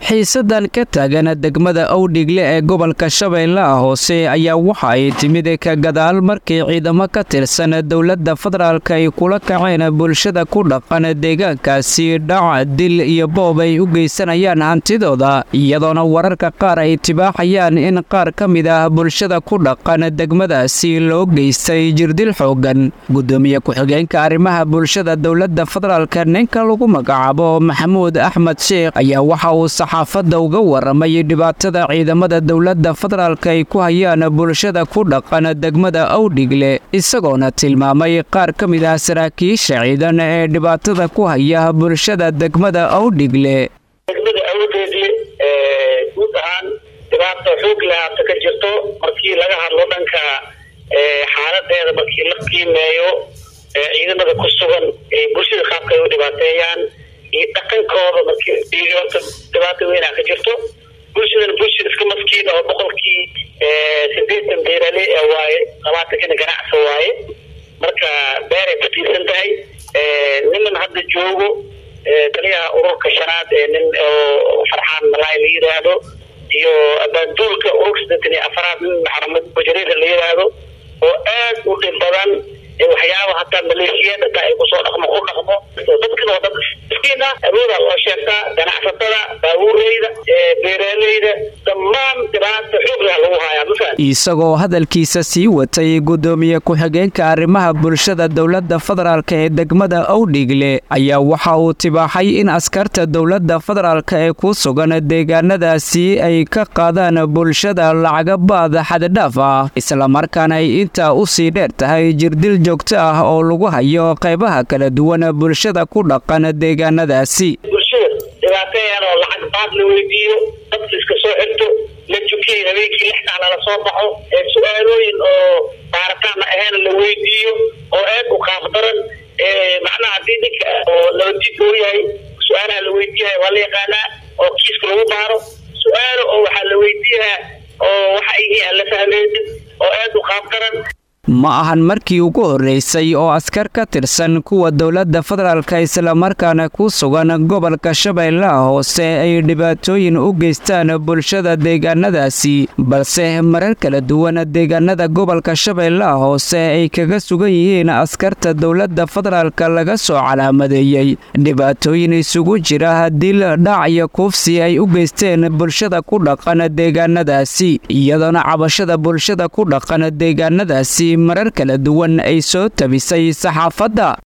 xiisadan ka taagan degmada owdhigle ee gobolka shabeellaha hoose ayaa waxa ay timid ka gadaal markii ciidamo ka tirsan dowladda federaalk ay kula kaceen bulshada ku dhaqan deegaankaasi dhac dil iyo boob ay u geysanayaan hantidooda iyadoona wararka qaar ay tibaaxayaan in qaar ka mid ah bulshada ku dhaqan degmadaasi loo geystay jirdil xoogan gudoomiye ku-xigeenka arrimaha bulshada dowladda federaalk ninka lagu magacaabo maxamuud axmed sheekh ayaa waxa uu saxaafadda uga waramay dhibaatada ciidamada dowladda federaalk ay ku hayaan bulshada ku dhaqan degmada owdhigle isagoona tilmaamay qaar ka mid ah saraakiisha ciidan ee dhibaatada ku haya bulshada degmada owdhigle degmada awdeedle guud ahaan dhibaata xoog lahaata ka jirto markii laga hadlo dhanka xaaladeeda markii la qiimeeyo ciidamada ku sugan bulshada qaabka ay u dhibaateeyaan iyo dhaqankooda markii horta dhibaata weynaa ka jirto bulshadan bulshada iska maskiin oo boqolkii sideetan beerale ee waaye labaatankina ganacsi waaye marka beeray ku tiirsan tahay niman hadda joogo taliyaha ururka shanaad ee nin oo farxaan malaay la yidhaahdo iyo abaanduulka ururka sideetan iyo afaraad nin maxamed bajareeda la yidhaahdo oo aad u dhib badan waxyaaba hataa maleeshiyaad hataa ay kusoo dhaqmo ku dhaqmo dadkan oo dad miskiin ah awoodaa loo sheegtaa ganacsatada baabuureyda beeraaleyda dhammaan dhibaata xooglaha lagu hayaa mafahad isagoo hadalkiisa sii watay gudoomiye ku-xigeenka arrimaha bulshada dowladda federaalk ee degmada owdhigle ayaa waxa uu tibaaxay in askarta dowladda federaalk ee ku sugan deegaanadaasi ay ka qaadaan bulshada lacagabaad xaddhaaf ah islamarkaana ay intaa u sii dheer tahay jirdil joogto ah oo lagu hayo qaybaha kala duwan bulshada ku dhaqan deegaanadaasi bulshada dhibaateeyaan oo lacag baad la weydiiyo dad iska soo xirto la jukiyay habeenkii lix sac lala soo baxo ee su-aalooyin oo baaritaan ahayn la weydiiyo oo aad u qaaf daran macnaha haddii ninka oo nabadjid uu yahay su-aalaha la weydiiyahay waa la yaqaanaa oo kiiska lagu baaro su-aalo oo waxaa la weydiiyahaa oo waxa ay yihiin aan la fahmaynin oo aad u qaaf daran ma ahan markii ugu horreysay oo askar ka tirsan kuwa dowladda federaalka islamarkaana ku sugan gobolka shabeellaha hoose ay dhibaatooyin u geystaan bulshada deegaanadaasi balse marar kala duwan deegaanada gobolka shabeellaha hoose ay kaga sugan yihiin askarta dowladda federaalka laga soo calaamadeeyey dhibaatooyin isugu jira dil dhac iyo kuufsi ay u geysteen bulshada ku dhaqan deegaanadaasi iyadoona cabashada bulshada ku dhaqan deegaanadaasi marar kala duwan ay soo tabisay saxaafadda